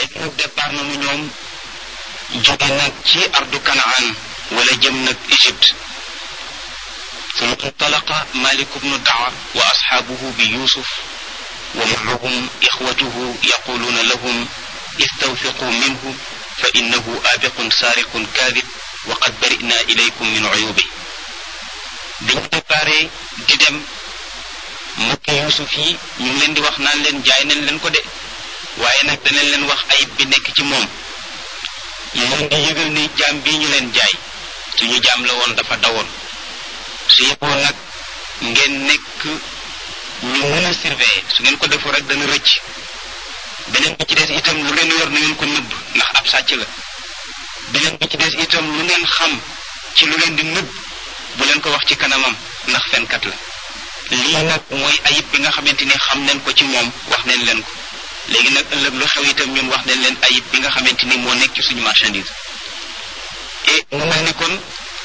léegi nag départ nañu ñoom jóge nag ci ardu kanaan wala jëm nag Égypte ثم انطلق مالك بن دعر وأصحابه بيوسف ومعهم إخوته يقولون لهم استوثقوا منه فإنه آبق سارق كاذب وقد برئنا إليكم من عيوبه biñ préparé di dem mbokki Yuusuf yi ñu ngi leen di wax naan leen jaay nañ leen ko de waaye nag danañ leen wax ayib bi nekk ci moom ñu leen di yëgal ni jaam bii ñu leen jaay suñu jaam la woon dafa dawoon su yeboo nag ngeen nekk ñu mën a surveiller su ngeen ko defoo rek dana rëcc beneen bi ci des itam lu ngeen yor na ngeen ko nëbb ndax ab sàcc la beneen bi ci des itam lu ngeen xam ci lu leen di nëbb bu leen ko wax ci kanamam ndax fenkat la lii nag mooy ayib bi nga xamante ni xam nañ ko ci moom wax nañ leen ko léegi nag ëllëg lu xew itam ñun wax nañ leen ayib bi nga xamante ni moo nekk ci suñu marchandise et mu mel ni kon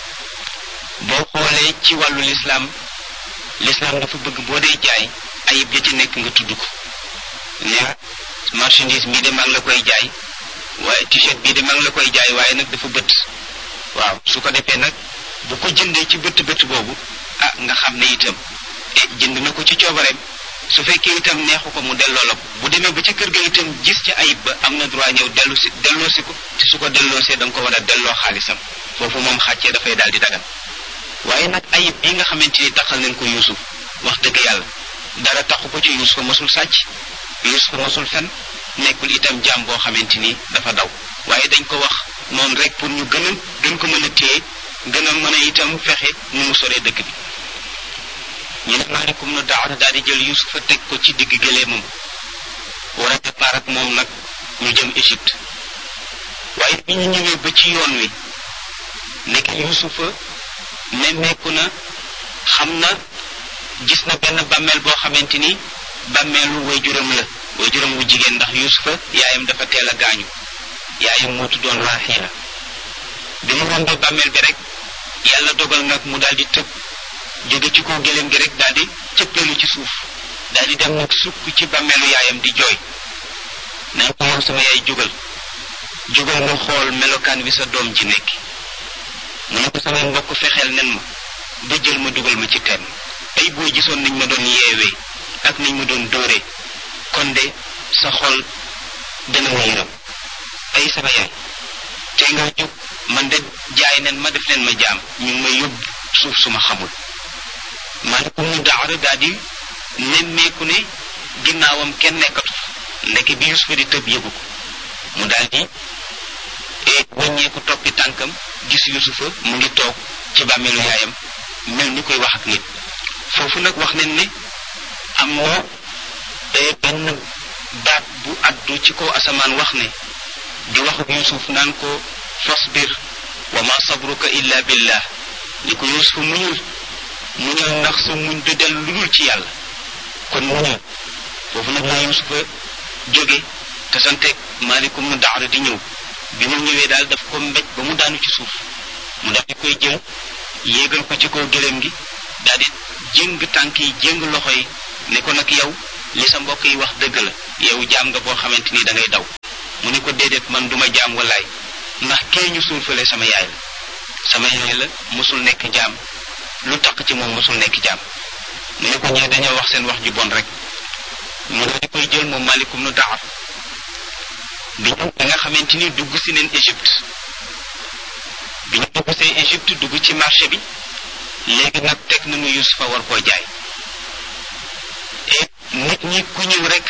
boo xoolee ci wàllu lislaam lislaam dafa bëgg boo dee jaay ayib ya ci nekk nga tudd ko ne marchandise bii de maa ngi la koy jaay waaye t-shirt bii de maa ngi la koy jaay waaye nag dafa bët waaw su ko defee nag bu ko jëndee ci bët bët boobu ah nga xam ne itam e jënd na ko ci coobareem su fekkee itam neexu ko mu delloo la ko bu demee ba ci kër ga itam gis ci ayib ba am na droit ñëw dellu si delloo si ko te su ko delloosee da nga ko war a delloo xaalisam foofu moom xàccee dafay daal di dagan waaye nag ayib bi nga xamante ni taxal nañ ko yuusuf wax dëgg yàlla dara taxu ko ci yuusuf mosul sàcc yuusuf mosul fen nekkul itam jaam boo xamante ni dafa daw waaye dañ ko wax noonu rek pour ñu gën a gën ko mën a téye gën a mën a itam fexe nu mu soree dëkk bi ñu ne maalikum nu daawata daal di jël yuusufa teg ko ci digg gëleemam war a départ ak moom nag ñu jëm Égypte waaye bi ñu ñëwee ba ci yoon wi nekk yuusufa nemmeeku na xam na gis na benn bàmmeel boo xamante ni bàmmeelu waajuram la waajuram wu jigéen ndax yuusufa yaayam dafa teel a gaañu yaayam moo tuddoon Raaxiila bi mu rombee bàmmeel bi rek yàlla dogal nag mu daal di tëb jóge ci kaw gëléem gi rek daal di cëppeelu ci suuf daal di dem nag sukk ci bàmmeelu yaayam di jooy naan ko yow sama yaay jógal jógal nga xool melokaan wi sa doom ji nekk mu ne ko samay mbokk fexeel nen ma ba jël ma dugal ma ci teen ay boo gisoon niñ ma doon yeewee ak niñ ma doon dóoree kon de sa xol dana ma yërëm ay sama yaay tey nga jóg man de jaay nen ma def leen ma jaam ñu ngi may yóbbu suuf su ma xamul maanaam mu daara daal di nemmeeku ne ginnaawam kenn nekkatu ndeke bi Yusufa di tëb yëgu ko mu daal di wàññeeku toppi tànkam gis Yusufa mu ngi toog ci bàmmeelu yaayam mel ni koy wax ak nit foofu nag wax nañ ne am na benn baat bu addu ci kaw asamaan wax ne di wax ak Yusuf naan ko fasbir wa ma sabruka illa billah li ko Yusuf muñul muñul ndax sa muñ du del lu dul ci yàlla kon muñul foofu nag la Yusufa jóge te santeeg maalikum nu daara di ñëw bi mu ñëwee daal daf ko mbéj ba mu daanu ci suuf mu daal di koy jël yéegal ko ci kaw gëléem gi daal di jéng tànk yi jéng loxo yi ne ko nag yow li sa mbokk yi wax dëgg la yow jaam nga boo xamante ni da ngay daw mu ne ko déedéet man duma jaam wallaay ndax kee ñu suul fële sama yaay la sama yaay la mosul nekk jaam lu tax ci moom mosul nekk jaam mu ne ko ñee dañoo wax seen wax ju bon rek mu daal di koy jël moom malikum nu daxar bi ñu da nga xamante ni dugg si neen Égypte bi ñu dugg see Égypte dugg ci marché bi léegi nag teg nañu Yusufa war koo jaay et nit ñi ku ñëw rek